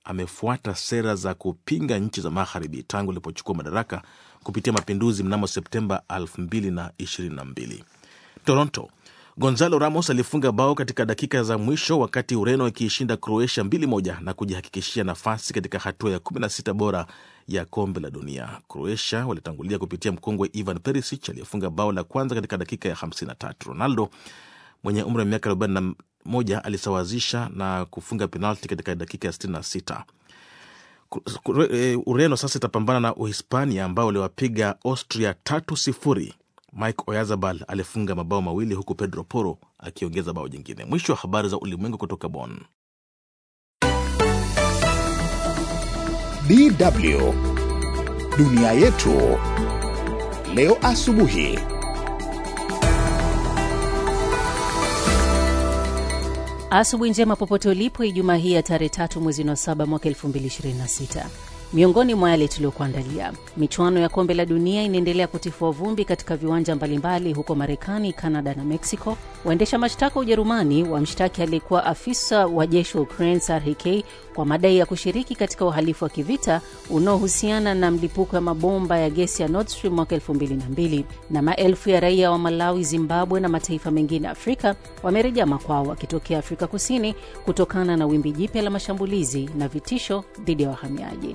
amefuata sera za kupinga nchi za magharibi tangu ilipochukua madaraka kupitia mapinduzi mnamo Septemba 2022. Toronto, Gonzalo Ramos alifunga bao katika dakika za mwisho wakati Ureno ikiishinda Croatia 2-1 na kujihakikishia nafasi katika hatua ya 16 bora ya kombe la dunia. Croatia walitangulia kupitia mkongwe Ivan Perisic aliyefunga bao la kwanza katika dakika ya 53. Ronaldo mwenye umri wa miaka 41 alisawazisha na kufunga penalti katika dakika ya 66. Ureno sasa itapambana na Uhispania ambao waliwapiga Austria tatu sifuri. Mike Oyarzabal alifunga mabao mawili huku Pedro Porro akiongeza bao jingine. Mwisho wa habari za ulimwengu kutoka Bonn. DW dunia yetu leo asubuhi. Asubuhi njema popote ulipo, Ijumaa hii ya tarehe tatu mwezi wa saba mwaka 2026. Miongoni mwa yale tuliyokuandalia, michuano ya kombe la dunia inaendelea kutifua vumbi katika viwanja mbalimbali huko Marekani, Kanada na Mexico. Waendesha mashtaka wa Ujerumani wamshtaki aliyekuwa afisa wa jeshi wa Ukraine SRHK kwa madai ya kushiriki katika uhalifu wa kivita unaohusiana na mlipuko ya mabomba ya gesi ya Nord Stream mwaka 2002. Na maelfu ya raia wa Malawi, Zimbabwe na mataifa mengine Afrika wamerejea makwao wakitokea Afrika Kusini kutokana na wimbi jipya la mashambulizi na vitisho dhidi ya wahamiaji.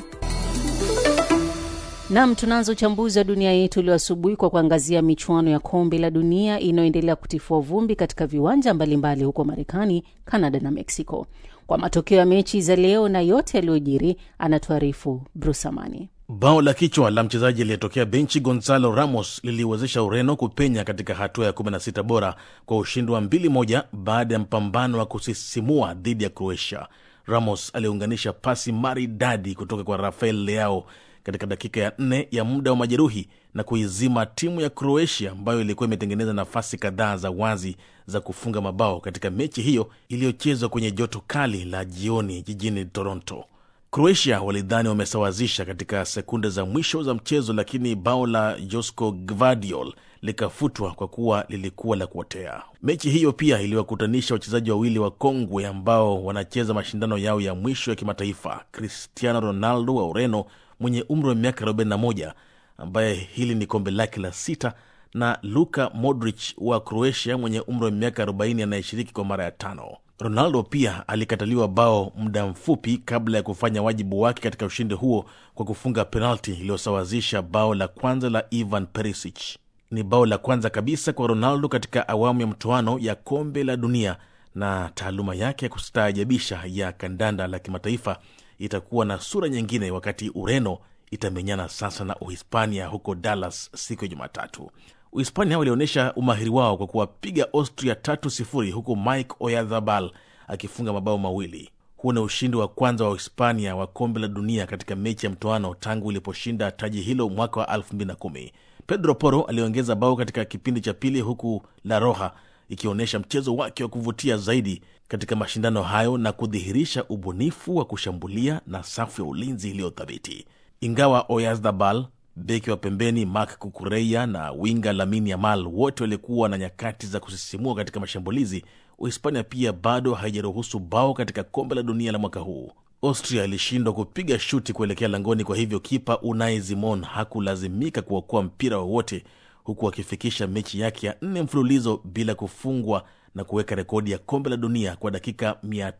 Nam, tunaanza uchambuzi wa dunia yetu leo asubuhi kwa kuangazia michuano ya kombe la dunia inayoendelea kutifua vumbi katika viwanja mbalimbali huko Marekani, Kanada na Mexico. Kwa matokeo ya mechi za leo na yote yaliyojiri, anatuarifu Bruce Amani. Bao la kichwa la mchezaji aliyetokea benchi Gonzalo Ramos liliwezesha Ureno kupenya katika hatua ya 16 bora kwa ushindi wa 2-1 baada ya mpambano wa kusisimua dhidi ya Croatia. Ramos aliunganisha pasi maridadi kutoka kwa Rafael Leao katika dakika ya nne ya muda wa majeruhi na kuizima timu ya Croatia ambayo ilikuwa imetengeneza nafasi kadhaa za wazi za kufunga mabao katika mechi hiyo iliyochezwa kwenye joto kali la jioni jijini Toronto. Croatia walidhani wamesawazisha katika sekunde za mwisho za mchezo, lakini bao la Josko Gvardiol likafutwa kwa kuwa lilikuwa la kuotea. Mechi hiyo pia iliwakutanisha wachezaji wawili wa kongwe ambao wanacheza mashindano yao ya mwisho ya kimataifa, Cristiano Ronaldo wa Ureno mwenye umri wa miaka 41 ambaye hili ni kombe lake la sita na Luka Modric wa Croatia mwenye umri wa miaka 40 anayeshiriki kwa mara ya tano. Ronaldo pia alikataliwa bao muda mfupi kabla ya kufanya wajibu wake katika ushindi huo kwa kufunga penalti iliyosawazisha bao la kwanza la Ivan Perisic. Ni bao la kwanza kabisa kwa Ronaldo katika awamu ya mtoano ya kombe la dunia, na taaluma yake ya kustaajabisha ya kandanda la kimataifa itakuwa na sura nyingine wakati Ureno itamenyana sasa na Uhispania huko Dallas siku ya Jumatatu. Uhispania walionyesha umahiri wao kwa kuwapiga Austria tatu sifuri huku Mike Oyarzabal akifunga mabao mawili. Huu ni ushindi wa kwanza wa Uhispania wa kombe la dunia katika mechi ya mtoano tangu iliposhinda taji hilo mwaka wa 2010. Pedro Porro aliongeza bao katika kipindi cha pili, huku La Roja ikionyesha mchezo wake wa kuvutia zaidi katika mashindano hayo na kudhihirisha ubunifu wa kushambulia na safu ya ulinzi iliyothabiti. Ingawa Oyarzabal, beki wa pembeni Marc Cucurella na winga Lamine Yamal wote walikuwa na nyakati za kusisimua katika mashambulizi, Uhispania pia bado haijaruhusu bao katika kombe la dunia la mwaka huu. Austria ilishindwa kupiga shuti kuelekea langoni, kwa hivyo kipa Unai Simon hakulazimika kuokoa mpira wowote, huku akifikisha mechi yake ya nne mfululizo bila kufungwa na kuweka rekodi ya kombe la dunia kwa dakika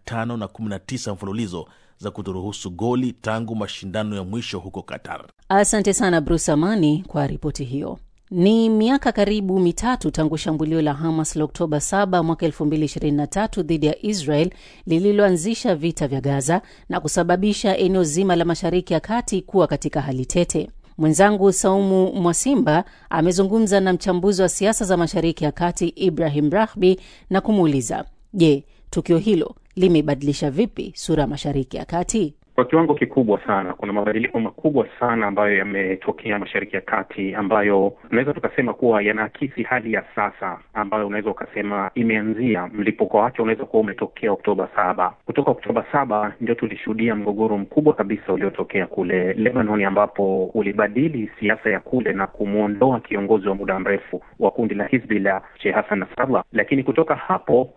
519 mfululizo za kutoruhusu goli tangu mashindano ya mwisho huko Qatar. Asante sana Bruce Amani kwa ripoti hiyo. Ni miaka karibu mitatu tangu shambulio la Hamas la Oktoba 7 mwaka 2023 dhidi ya Israel lililoanzisha vita vya Gaza na kusababisha eneo zima la Mashariki ya Kati kuwa katika hali tete. Mwenzangu Saumu Mwasimba amezungumza na mchambuzi wa siasa za Mashariki ya Kati Ibrahim Rahbi na kumuuliza, je, tukio hilo limebadilisha vipi sura ya Mashariki ya Kati? Kwa kiwango kikubwa sana, kuna mabadiliko makubwa sana ambayo yametokea Mashariki ya Kati, ambayo unaweza tukasema kuwa yanaakisi hali ya sasa, ambayo unaweza ukasema imeanzia mlipuko wake unaweza kuwa umetokea Oktoba saba. Kutoka Oktoba saba ndio tulishuhudia mgogoro mkubwa kabisa uliotokea kule Lebanon, ambapo ulibadili siasa ya kule na kumwondoa kiongozi wa muda mrefu wa kundi la Hizbullah Sheikh Hassan Nasrallah. Lakini kutoka hapo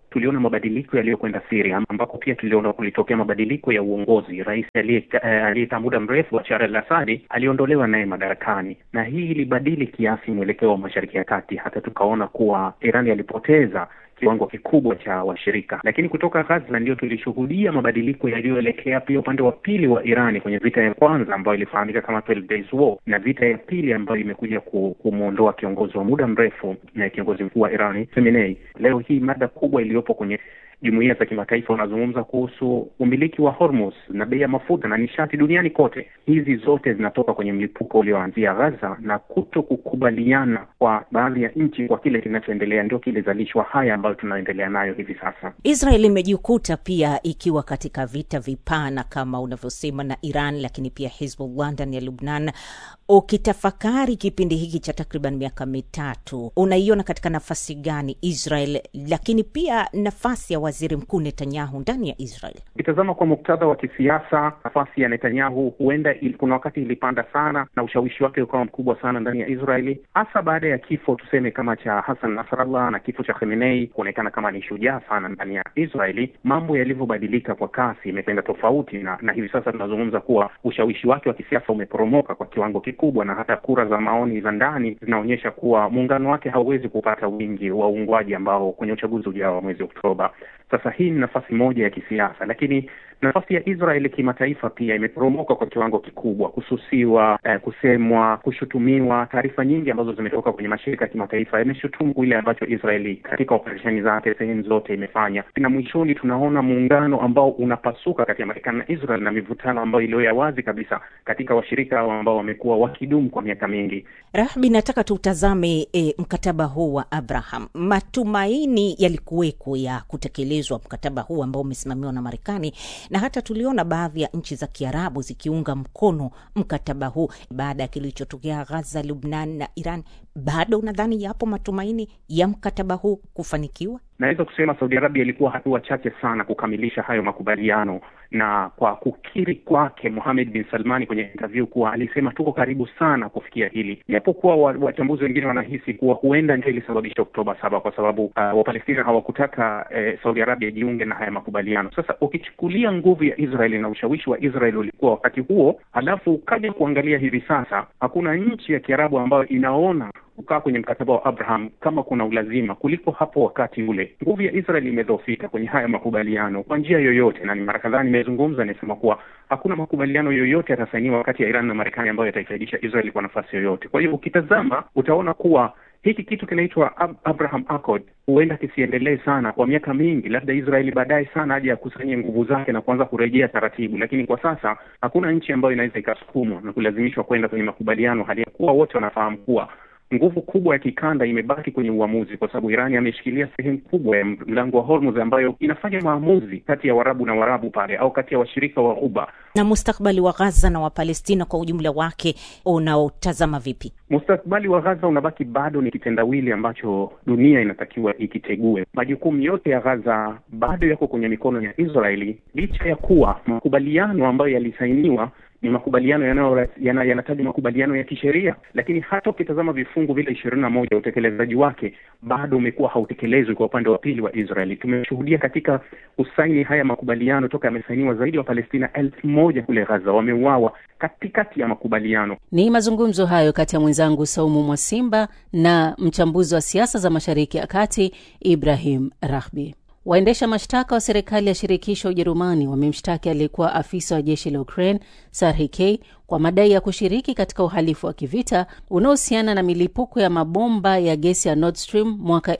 tuliona mabadiliko yaliyokwenda Syria, ambako pia tuliona kulitokea mabadiliko ya uongozi. Rais aliyekaa uh, muda mrefu Bashar al-Assad aliondolewa naye madarakani, na hii ilibadili kiasi mwelekeo wa Mashariki ya Kati, hata tukaona kuwa Iran alipoteza kiwango kikubwa cha washirika. Lakini kutoka Gaza ndio tulishuhudia mabadiliko yaliyoelekea pia upande wa pili wa Irani kwenye vita ya kwanza ambayo ilifahamika kama 12 days war, na vita ya pili ambayo imekuja kumwondoa kiongozi wa muda mrefu na kiongozi mkuu wa Irani Khamenei. Leo hii mada kubwa iliyopo kwenye jumuiya za kimataifa wanazungumza kuhusu umiliki wa Hormuz na bei ya mafuta na nishati duniani kote. Hizi zote zinatoka kwenye mlipuko ulioanzia Gaza na kuto kukubaliana kwa baadhi ya nchi kwa kile kinachoendelea, ndio kilizalishwa haya ambayo tunaendelea nayo hivi sasa. Israel imejikuta pia ikiwa katika vita vipana kama unavyosema na Iran, lakini pia Hizbullah ndani ya Lubnan. Ukitafakari kipindi hiki cha takriban miaka mitatu, unaiona katika nafasi gani Israel, lakini pia nafasi ya waziri mkuu Netanyahu ndani ya Israel? Ukitazama kwa muktadha wa kisiasa, nafasi ya Netanyahu huenda il, kuna wakati ilipanda sana na ushawishi wake ukawa mkubwa sana ndani ya Israeli, hasa baada ya kifo tuseme kama cha Hassan Nasrallah na kifo cha Khamenei kuonekana kama ni shujaa sana ndani ya Israeli. Mambo yalivyobadilika kwa kasi imekwenda tofauti, na, na hivi sasa tunazungumza kuwa ushawishi wake wa kisiasa umeporomoka kwa kiwango kikubwa, na hata kura za maoni za ndani zinaonyesha kuwa muungano wake hauwezi kupata wingi wa uungwaji ambao kwenye uchaguzi ujao wa mwezi Oktoba. Sasa hii ni nafasi moja ya kisiasa, lakini nafasi ya Israeli kimataifa pia imeporomoka kwa kiwango kikubwa, kususiwa, eh, kusemwa, kushutumiwa. Taarifa nyingi ambazo zimetoka kwenye mashirika ya kimataifa yameshutumu kile ambacho Israeli katika operesheni zake sehemu zote imefanya, na mwishoni tunaona muungano ambao unapasuka kati ya Marekani na Israel na mivutano ambayo iliyo ya wazi kabisa katika washirika hao ambao wamekuwa wakidumu kwa miaka mingi. Rahbi, nataka tutazame e, mkataba huu wa Abraham. Matumaini yalikuweko ya kutekelezwa mkataba huu ambao umesimamiwa na Marekani na hata tuliona baadhi ya nchi za Kiarabu zikiunga mkono mkataba huu baada ya kilichotokea Gaza, Lubnan na Iran. Bado unadhani yapo matumaini ya mkataba huu kufanikiwa? Naweza kusema Saudi Arabia ilikuwa hatua chache sana kukamilisha hayo makubaliano, na kwa kukiri kwake Mohamed bin Salmani kwenye interview kuwa alisema tuko karibu sana kufikia hili, japokuwa wachambuzi wengine wanahisi kuwa huenda ndio ilisababisha Oktoba saba, kwa sababu uh, Wapalestina hawakutaka eh, Saudi Arabia ijiunge na haya makubaliano. Sasa ukichukulia nguvu ya Israeli na ushawishi wa Israeli ulikuwa wakati huo, halafu ukaja kuangalia hivi sasa, hakuna nchi ya Kiarabu ambayo inaona kukaa kwenye mkataba wa Abraham kama kuna ulazima kuliko hapo wakati ule. Nguvu ya Israel imedhoofika kwenye haya makubaliano kwa njia yoyote, na ni mara kadhaa nimezungumza, nimesema kuwa hakuna makubaliano yoyote yatasainiwa kati ya Iran na Marekani ambayo yataifaidisha Israel kwa nafasi yoyote. Kwa hiyo ukitazama utaona kuwa hiki kitu kinaitwa Ab Abraham Accord huenda kisiendelee sana kwa miaka mingi, labda Israeli baadaye sana aje akusanyie nguvu zake na kuanza kurejea taratibu, lakini kwa sasa hakuna nchi ambayo inaweza ikasukumwa na kulazimishwa kwenda kwenye makubaliano, hali ya kuwa wote wanafahamu kuwa nguvu kubwa ya kikanda imebaki kwenye uamuzi, kwa sababu Irani ameshikilia sehemu kubwa ya mlango wa Hormuz ambayo inafanya maamuzi kati ya Warabu na Warabu pale au kati ya washirika wa Ghuba. Na mustakbali wa Gaza na Wapalestina kwa ujumla wake unaotazama vipi? Mustakbali wa Gaza unabaki bado ni kitendawili ambacho dunia inatakiwa ikitegue. Majukumu yote ya Gaza bado yako kwenye mikono ya Israeli, licha ya kuwa makubaliano ambayo yalisainiwa ni makubaliano yanataja yana, yana makubaliano ya kisheria, lakini hata ukitazama vifungu vile ishirini na moja utekelezaji wake bado umekuwa hautekelezwi kwa upande wa pili wa Israeli. Tumeshuhudia katika usaini haya makubaliano toka yamesainiwa zaidi ya Wapalestina elfu moja kule Gaza wameuawa katikati ya makubaliano. Ni mazungumzo hayo kati ya mwenzangu Saumu Mwasimba na mchambuzi wa siasa za Mashariki ya Kati Ibrahim Rahbi. Waendesha mashtaka wa serikali ya shirikisho ya Ujerumani wamemshtaki aliyekuwa afisa wa jeshi la Ukraine Serhiy K kwa madai ya kushiriki katika uhalifu wa kivita unaohusiana na milipuko ya mabomba ya gesi ya Nord Stream mwaka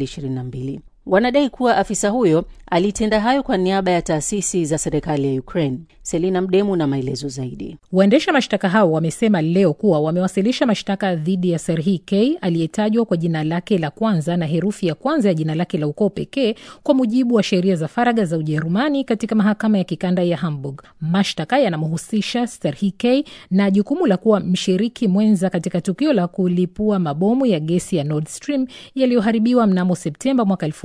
2022. Wanadai kuwa afisa huyo alitenda hayo kwa niaba ya taasisi za serikali ya Ukraine. Selina Mdemu na maelezo zaidi. Waendesha mashtaka hao wamesema leo kuwa wamewasilisha mashtaka dhidi ya Serhiy K aliyetajwa kwa jina lake la kwanza na herufi ya kwanza ya jina lake la ukoo pekee kwa mujibu wa sheria za faragha za Ujerumani katika mahakama ya kikanda ya Hamburg. Mashtaka yanamhusisha Serhiy K na jukumu la kuwa mshiriki mwenza katika tukio la kulipua mabomu ya gesi ya Nord Stream yaliyoharibiwa mnamo Septemba mwaka elfu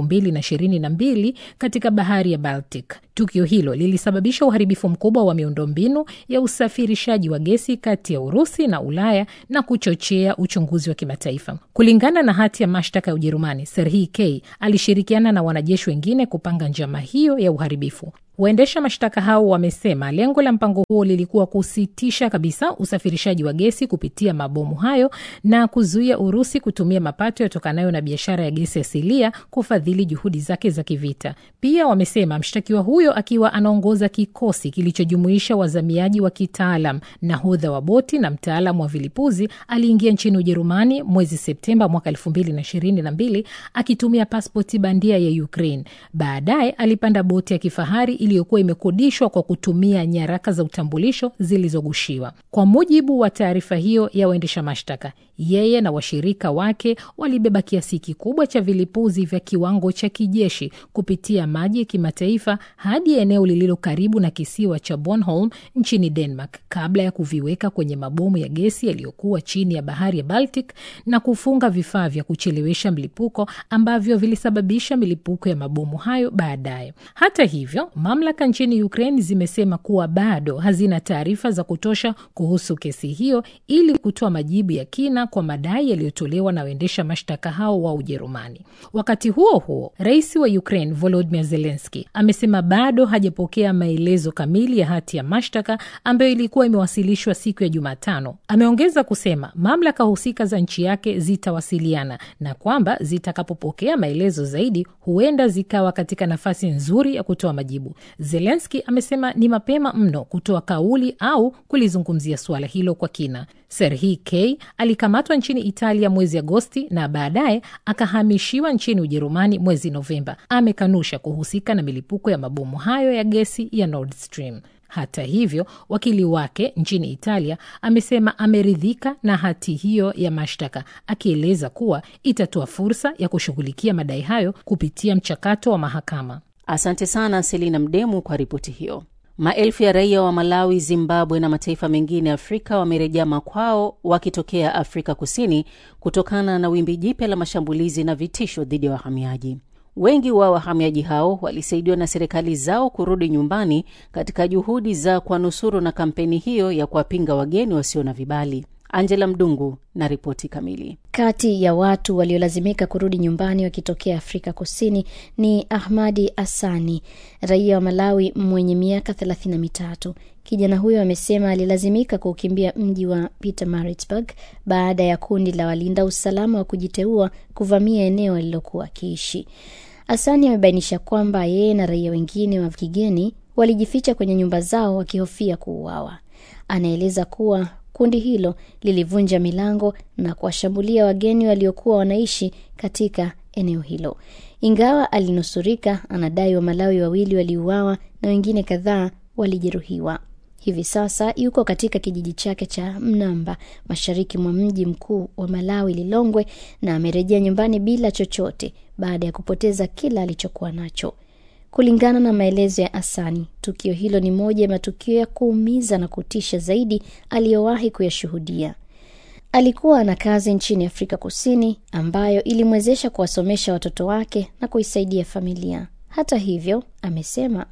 mbili na ishirini na mbili katika bahari ya Baltic. Tukio hilo lilisababisha uharibifu mkubwa wa miundombinu ya usafirishaji wa gesi kati ya Urusi na Ulaya na kuchochea uchunguzi wa kimataifa. Kulingana na hati ya mashtaka ya Ujerumani, Serhii K alishirikiana na wanajeshi wengine kupanga njama hiyo ya uharibifu. Waendesha mashtaka hao wamesema lengo la mpango huo lilikuwa kusitisha kabisa usafirishaji wa gesi kupitia mabomu hayo na kuzuia Urusi kutumia mapato yatokanayo na biashara ya gesi asilia kufadhili juhudi zake za kivita. Pia wamesema mshtakiwa huyo akiwa anaongoza kikosi kilichojumuisha wazamiaji wa kitaalam, nahodha wa boti na mtaalam wa vilipuzi, aliingia nchini Ujerumani mwezi Septemba mwaka elfu mbili na ishirini na mbili akitumia paspoti bandia ya Ukraine. Baadaye alipanda boti ya kifahari iliyokuwa imekodishwa kwa kutumia nyaraka za utambulisho zilizogushiwa. Kwa mujibu wa taarifa hiyo ya waendesha mashtaka, yeye na washirika wake walibeba kiasi kikubwa cha vilipuzi vya kiwango cha kijeshi kupitia maji ya kimataifa hadi eneo lililo karibu na kisiwa cha Bornholm nchini Denmark kabla ya kuviweka kwenye mabomu ya gesi yaliyokuwa chini ya bahari ya Baltic na kufunga vifaa vya kuchelewesha mlipuko ambavyo vilisababisha milipuko ya mabomu hayo baadaye. Hata hivyo, mamlaka nchini Ukraine zimesema kuwa bado hazina taarifa za kutosha kuhusu kesi hiyo ili kutoa majibu ya kina kwa madai yaliyotolewa na waendesha mashtaka hao wa Ujerumani. Wakati huo huo, rais wa Ukraine Volodymyr Zelensky amesema bado hajapokea maelezo kamili ya hati ya mashtaka ambayo ilikuwa imewasilishwa siku ya Jumatano. Ameongeza kusema mamlaka husika za nchi yake zitawasiliana na kwamba zitakapopokea maelezo zaidi huenda zikawa katika nafasi nzuri ya kutoa majibu. Zelensky amesema ni mapema mno kutoa kauli au kulizungumzia suala hilo kwa kina. Serhii K alikamatwa nchini Italia mwezi Agosti na baadaye akahamishiwa nchini Ujerumani mwezi Novemba. Amekanusha kuhusika na milipuko ya mabomu hayo ya gesi ya Nord Stream. Hata hivyo, wakili wake nchini Italia amesema ameridhika na hati hiyo ya mashtaka, akieleza kuwa itatoa fursa ya kushughulikia madai hayo kupitia mchakato wa mahakama. Asante sana Selina Mdemu kwa ripoti hiyo. Maelfu ya raia wa Malawi, Zimbabwe na mataifa mengine ya Afrika wamerejea makwao wakitokea Afrika Kusini kutokana na wimbi jipya la mashambulizi na vitisho dhidi ya wahamiaji. Wengi wa wahamiaji hao walisaidiwa na serikali zao kurudi nyumbani katika juhudi za kuwanusuru na kampeni hiyo ya kuwapinga wageni wasio na vibali. Angela Mdungu na ripoti kamili. Kati ya watu waliolazimika kurudi nyumbani wakitokea Afrika Kusini ni Ahmadi Asani, raia wa Malawi mwenye miaka thelathini na mitatu. Kijana huyo amesema alilazimika kuukimbia mji wa Pietermaritzburg baada ya kundi la walinda usalama wa kujiteua kuvamia eneo alilokuwa akiishi. Asani amebainisha kwamba yeye na raia wengine wa kigeni walijificha kwenye nyumba zao wakihofia kuuawa. Anaeleza kuwa kundi hilo lilivunja milango na kuwashambulia wageni waliokuwa wanaishi katika eneo hilo. Ingawa alinusurika, anadai Wamalawi wawili waliuawa na wengine kadhaa walijeruhiwa. Hivi sasa yuko katika kijiji chake cha Mnamba, mashariki mwa mji mkuu wa Malawi, Lilongwe, na amerejea nyumbani bila chochote baada ya kupoteza kila alichokuwa nacho. Kulingana na maelezo ya Asani, tukio hilo ni moja ya matukio ya kuumiza na kutisha zaidi aliyowahi kuyashuhudia. Alikuwa na kazi nchini Afrika Kusini ambayo ilimwezesha kuwasomesha watoto wake na kuisaidia familia. Hata hivyo, amesema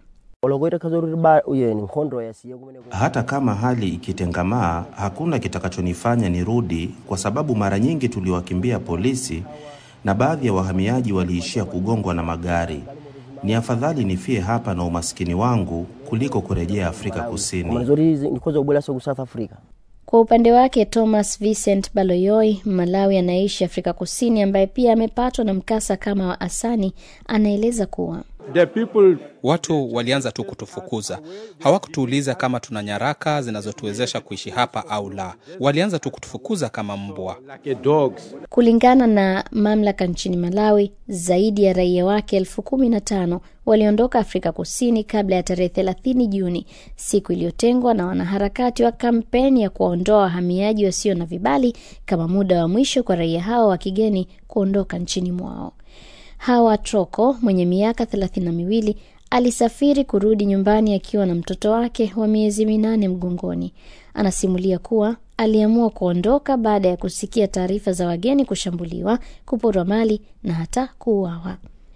hata kama hali ikitengamaa, hakuna kitakachonifanya nirudi, kwa sababu mara nyingi tuliwakimbia polisi na baadhi ya wahamiaji waliishia kugongwa na magari. Ni afadhali nifie hapa na umaskini wangu kuliko kurejea Afrika Kusini. Kwa upande wake Thomas Vincent Baloyoi, Malawi anaishi Afrika Kusini, ambaye pia amepatwa na mkasa kama wa Asani, anaeleza kuwa The people... watu walianza tu kutufukuza, hawakutuuliza kama tuna nyaraka zinazotuwezesha kuishi hapa au la. Walianza tu kutufukuza kama mbwa. Kulingana na mamlaka nchini Malawi, zaidi ya raia wake elfu kumi na tano waliondoka Afrika Kusini kabla ya tarehe thelathini Juni, siku iliyotengwa na wanaharakati wa kampeni ya kuwaondoa wahamiaji wasio na vibali kama muda wa mwisho kwa raia hao wa kigeni kuondoka nchini mwao. Hawa Troko mwenye miaka thelathini na miwili alisafiri kurudi nyumbani akiwa na mtoto wake wa miezi minane mgongoni. Anasimulia kuwa aliamua kuondoka baada ya kusikia taarifa za wageni kushambuliwa, kuporwa mali na hata kuuawa.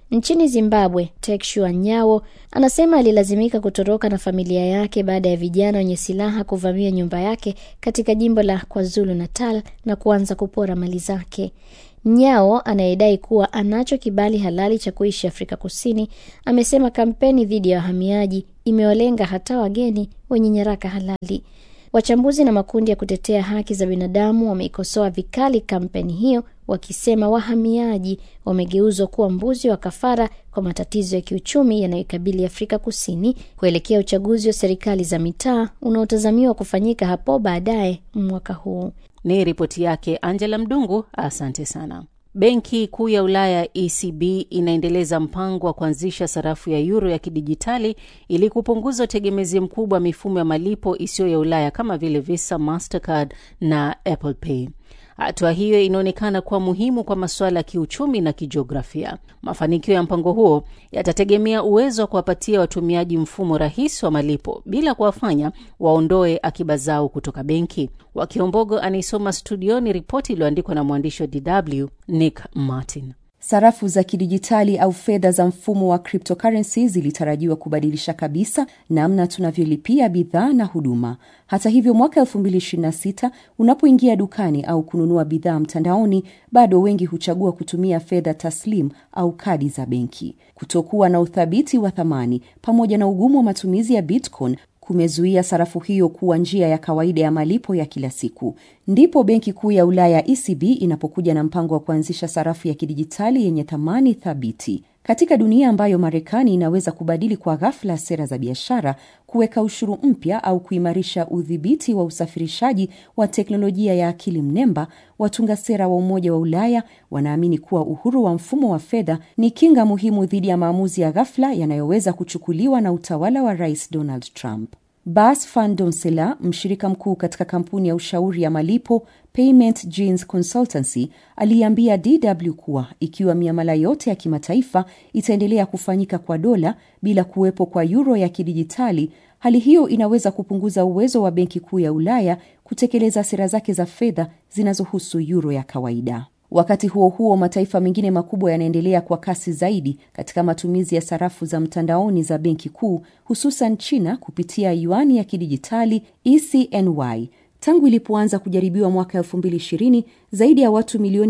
Nchini Zimbabwe, Tekshua Nyawo anasema alilazimika kutoroka na familia yake baada ya vijana wenye silaha kuvamia nyumba yake katika jimbo la KwaZulu Natal na kuanza kupora mali zake. Nyao anayedai kuwa anacho kibali halali cha kuishi Afrika Kusini amesema kampeni dhidi ya wahamiaji imewalenga hata wageni wenye nyaraka halali. Wachambuzi na makundi ya kutetea haki za binadamu wameikosoa vikali kampeni hiyo, wakisema wahamiaji wamegeuzwa kuwa mbuzi wa kafara kwa matatizo ya kiuchumi yanayoikabili Afrika Kusini kuelekea uchaguzi wa serikali za mitaa unaotazamiwa kufanyika hapo baadaye mwaka huu. Ni ripoti yake Angela Mdungu. Asante sana. Benki Kuu ya Ulaya ECB inaendeleza mpango wa kuanzisha sarafu ya yuro ya kidijitali ili kupunguza utegemezi mkubwa wa mifumo ya malipo isiyo ya Ulaya kama vile Visa, Mastercard na Apple Pay. Hatua hiyo inaonekana kuwa muhimu kwa masuala ya kiuchumi na kijiografia. Mafanikio ya mpango huo yatategemea uwezo wa kuwapatia watumiaji mfumo rahisi wa malipo bila kuwafanya waondoe akiba zao kutoka benki. Wakiombogo anaisoma studioni ripoti iliyoandikwa na mwandishi wa DW Nick Martin. Sarafu za kidijitali au fedha za mfumo wa cryptocurrency zilitarajiwa kubadilisha kabisa namna tunavyolipia bidhaa na huduma. Hata hivyo, mwaka 2026 unapoingia dukani au kununua bidhaa mtandaoni, bado wengi huchagua kutumia fedha taslim au kadi za benki. Kutokuwa na uthabiti wa thamani pamoja na ugumu wa matumizi ya Bitcoin kumezuia sarafu hiyo kuwa njia ya kawaida ya malipo ya kila siku. Ndipo Benki Kuu ya Ulaya ECB inapokuja na mpango wa kuanzisha sarafu ya kidijitali yenye thamani thabiti. Katika dunia ambayo Marekani inaweza kubadili kwa ghafla sera za biashara, kuweka ushuru mpya au kuimarisha udhibiti wa usafirishaji wa teknolojia ya akili mnemba, watunga sera wa Umoja wa Ulaya wanaamini kuwa uhuru wa mfumo wa fedha ni kinga muhimu dhidi ya maamuzi ya ghafla yanayoweza kuchukuliwa na utawala wa Rais Donald Trump. Bas van Donsela, mshirika mkuu katika kampuni ya ushauri ya malipo Payment Genes Consultancy, aliambia DW kuwa ikiwa miamala yote ya kimataifa itaendelea kufanyika kwa dola bila kuwepo kwa yuro ya kidijitali, hali hiyo inaweza kupunguza uwezo wa Benki Kuu ya Ulaya kutekeleza sera zake za fedha zinazohusu yuro ya kawaida. Wakati huo huo, mataifa mengine makubwa yanaendelea kwa kasi zaidi katika matumizi ya sarafu za mtandaoni za benki kuu, hususan China kupitia yuani ya kidijitali ECNY. Tangu ilipoanza kujaribiwa mwaka 2020 zaidi ya watu milioni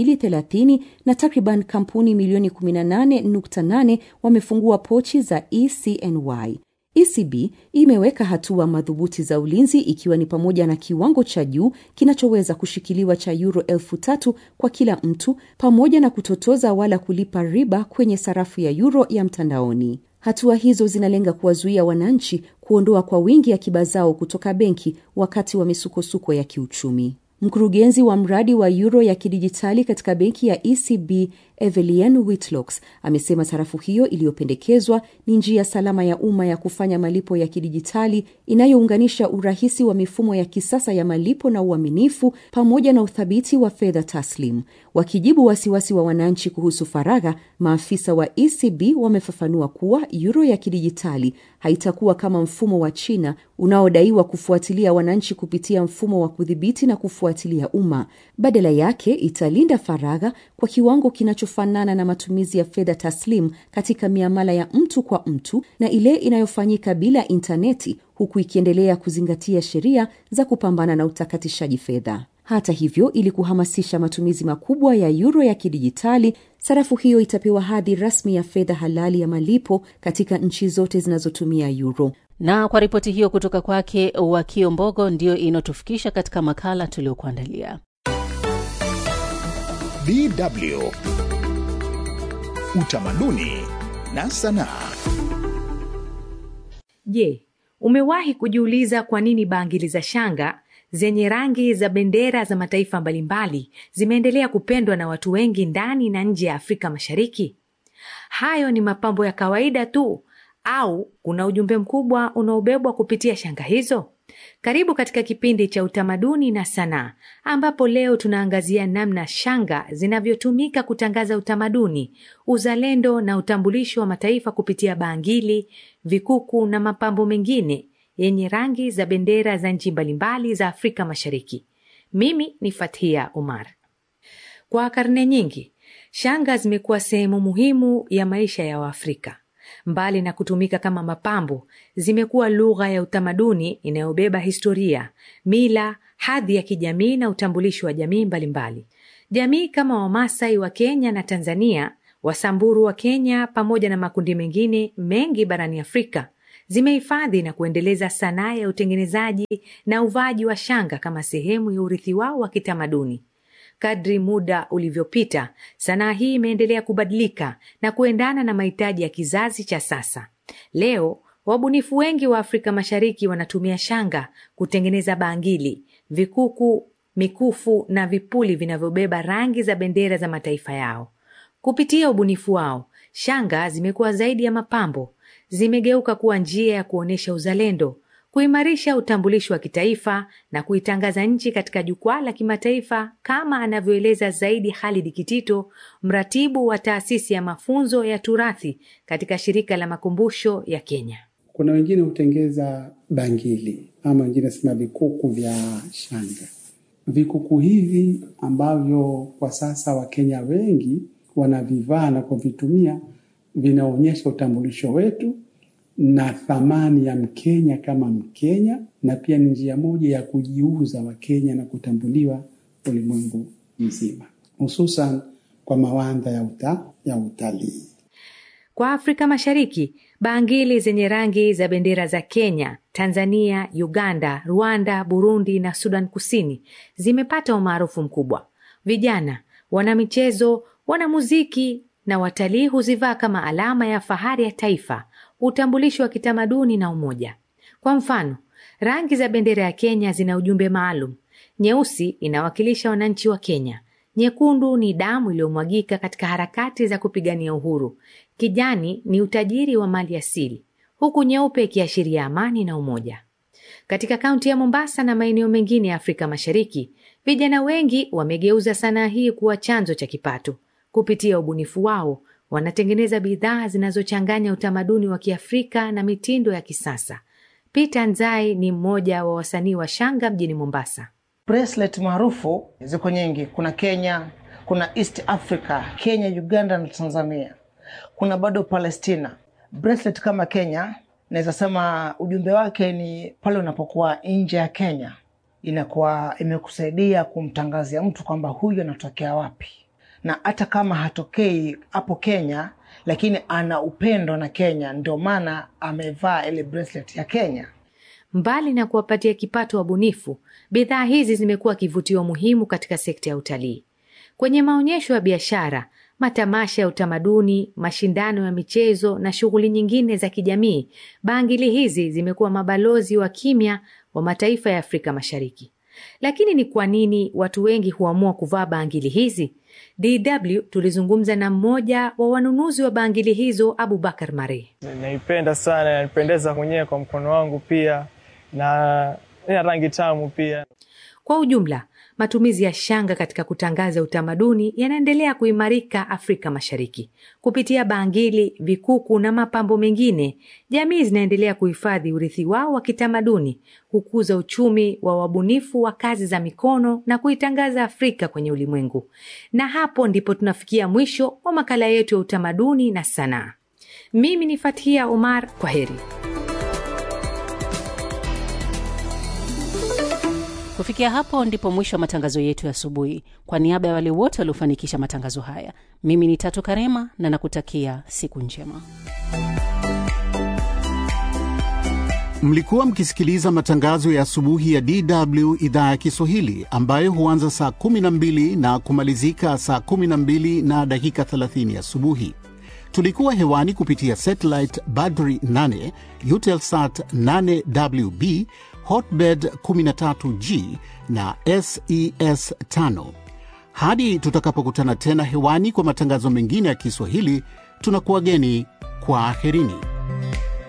230 na takriban kampuni milioni 18.8 wamefungua pochi za ECNY. ECB imeweka hatua madhubuti za ulinzi ikiwa ni pamoja na kiwango cha juu kinachoweza kushikiliwa cha euro elfu tatu kwa kila mtu pamoja na kutotoza wala kulipa riba kwenye sarafu ya euro ya mtandaoni. Hatua hizo zinalenga kuwazuia wananchi kuondoa kwa wingi akiba zao kutoka benki wakati wa misukosuko ya kiuchumi. Mkurugenzi wa mradi wa euro ya kidijitali katika benki ya ECB Evelien Whitlocks amesema sarafu hiyo iliyopendekezwa ni njia salama ya umma ya kufanya malipo ya kidijitali inayounganisha urahisi wa mifumo ya kisasa ya malipo na uaminifu pamoja na uthabiti wa fedha taslim. Wakijibu wasiwasi wa wananchi kuhusu faragha, maafisa wa ECB wamefafanua kuwa euro ya kidijitali haitakuwa kama mfumo wa China unaodaiwa kufuatilia wananchi kupitia mfumo wa kudhibiti na kufuatilia umma. Badala yake italinda faragha kwa kiwango kinachofanana na matumizi ya fedha taslim katika miamala ya mtu kwa mtu na ile inayofanyika bila intaneti, huku ikiendelea kuzingatia sheria za kupambana na utakatishaji fedha. Hata hivyo, ili kuhamasisha matumizi makubwa ya euro ya kidijitali, sarafu hiyo itapewa hadhi rasmi ya fedha halali ya malipo katika nchi zote zinazotumia euro. Na kwa ripoti hiyo kutoka kwake Wakio Mbogo, ndiyo inayotufikisha katika makala tuliokuandalia. DW Utamaduni na Sanaa. Je, umewahi kujiuliza kwa nini bangili za shanga zenye rangi za bendera za mataifa mbalimbali zimeendelea kupendwa na watu wengi ndani na nje ya Afrika Mashariki? Hayo ni mapambo ya kawaida tu au kuna ujumbe mkubwa unaobebwa kupitia shanga hizo? Karibu katika kipindi cha utamaduni na sanaa, ambapo leo tunaangazia namna shanga zinavyotumika kutangaza utamaduni, uzalendo na utambulisho wa mataifa kupitia bangili, vikuku na mapambo mengine yenye rangi za bendera za nchi mbalimbali za Afrika Mashariki. Mimi ni Fathia Umar. Kwa karne nyingi shanga zimekuwa sehemu muhimu ya maisha ya Waafrika. Mbali na kutumika kama mapambo, zimekuwa lugha ya utamaduni inayobeba historia, mila, hadhi ya kijamii na utambulisho wa jamii mbalimbali. Jamii kama Wamasai wa Kenya na Tanzania, Wasamburu wa Kenya pamoja na makundi mengine mengi barani Afrika zimehifadhi na kuendeleza sanaa ya utengenezaji na uvaaji wa shanga kama sehemu ya urithi wao wa kitamaduni. Kadri muda ulivyopita, sanaa hii imeendelea kubadilika na kuendana na mahitaji ya kizazi cha sasa. Leo wabunifu wengi wa Afrika Mashariki wanatumia shanga kutengeneza bangili, vikuku, mikufu na vipuli vinavyobeba rangi za bendera za mataifa yao. Kupitia ubunifu wao, shanga zimekuwa zaidi ya mapambo, zimegeuka kuwa njia ya kuonyesha uzalendo, kuimarisha utambulisho wa kitaifa na kuitangaza nchi katika jukwaa la kimataifa, kama anavyoeleza zaidi Khalid Kitito, mratibu wa taasisi ya mafunzo ya turathi katika shirika la makumbusho ya Kenya. Kuna wengine hutengeza bangili ama wengine sema vikuku vya shanga. Vikuku hivi ambavyo kwa sasa Wakenya wengi wanavivaa na kuvitumia vinaonyesha utambulisho wetu na thamani ya Mkenya kama Mkenya, na pia ni njia moja ya kujiuza Wakenya na kutambuliwa ulimwengu mzima, hususan kwa mawanda ya, uta, ya utalii. Kwa Afrika Mashariki, bangili zenye rangi za bendera za Kenya, Tanzania, Uganda, Rwanda, Burundi na Sudan Kusini zimepata umaarufu mkubwa. Vijana, wanamichezo, wanamuziki na watalii huzivaa kama alama ya fahari ya taifa, utambulisho wa kitamaduni na umoja. Kwa mfano, rangi za bendera ya Kenya zina ujumbe maalum. Nyeusi inawakilisha wananchi wa Kenya, nyekundu ni damu iliyomwagika katika harakati za kupigania uhuru, kijani ni utajiri wa mali asili, huku nyeupe ikiashiria amani na umoja. Katika kaunti ya Mombasa na maeneo mengine ya Afrika Mashariki, vijana wengi wamegeuza sanaa hii kuwa chanzo cha kipato. Kupitia ubunifu wao, wanatengeneza bidhaa zinazochanganya utamaduni wa Kiafrika na mitindo ya kisasa. Peter Nzai ni mmoja wa wasanii wa shanga mjini Mombasa. Bracelet maarufu ziko nyingi, kuna Kenya, kuna East Africa, Kenya, Uganda na Tanzania, kuna bado Palestina. Bracelet kama Kenya, naweza sema ujumbe wake ni pale unapokuwa nje ya Kenya, inakuwa imekusaidia kumtangazia mtu kwamba huyu anatokea wapi, na hata kama hatokei hapo Kenya, lakini ana upendo na Kenya, ndio maana amevaa ile bracelet ya Kenya. Mbali na kuwapatia kipato wabunifu, bidhaa hizi zimekuwa kivutio muhimu katika sekta ya utalii. Kwenye maonyesho ya biashara, matamasha ya utamaduni, mashindano ya michezo na shughuli nyingine za kijamii, bangili hizi zimekuwa mabalozi wa kimya wa mataifa ya Afrika Mashariki. Lakini ni kwa nini watu wengi huamua kuvaa bangili hizi? DW tulizungumza na mmoja wa wanunuzi wa bangili hizo, Abubakar Mare. Naipenda sana, nanipendeza mwenyewe kwa mkono wangu pia na ina rangi tamu pia. Kwa ujumla, matumizi ya shanga katika kutangaza utamaduni yanaendelea kuimarika Afrika Mashariki. Kupitia bangili, vikuku na mapambo mengine, jamii zinaendelea kuhifadhi urithi wao wa kitamaduni, kukuza uchumi wa wabunifu wa kazi za mikono na kuitangaza Afrika kwenye ulimwengu. Na hapo ndipo tunafikia mwisho wa makala yetu ya utamaduni na sanaa. Mimi ni Fathia Omar, kwa heri. Kufikia hapo ndipo mwisho wa matangazo yetu ya asubuhi. Kwa niaba ya wale wote waliofanikisha matangazo haya, mimi ni Tatu Karema na nakutakia siku njema. Mlikuwa mkisikiliza matangazo ya asubuhi ya DW idhaa ya Kiswahili ambayo huanza saa 12 na kumalizika saa 12 na dakika 30 asubuhi. Tulikuwa hewani kupitia satellite Badri 8, Eutelsat 8WB, Hotbird 13G na SES 5. Hadi tutakapokutana tena hewani kwa matangazo mengine ya Kiswahili, tunakuwageni kwa aherini.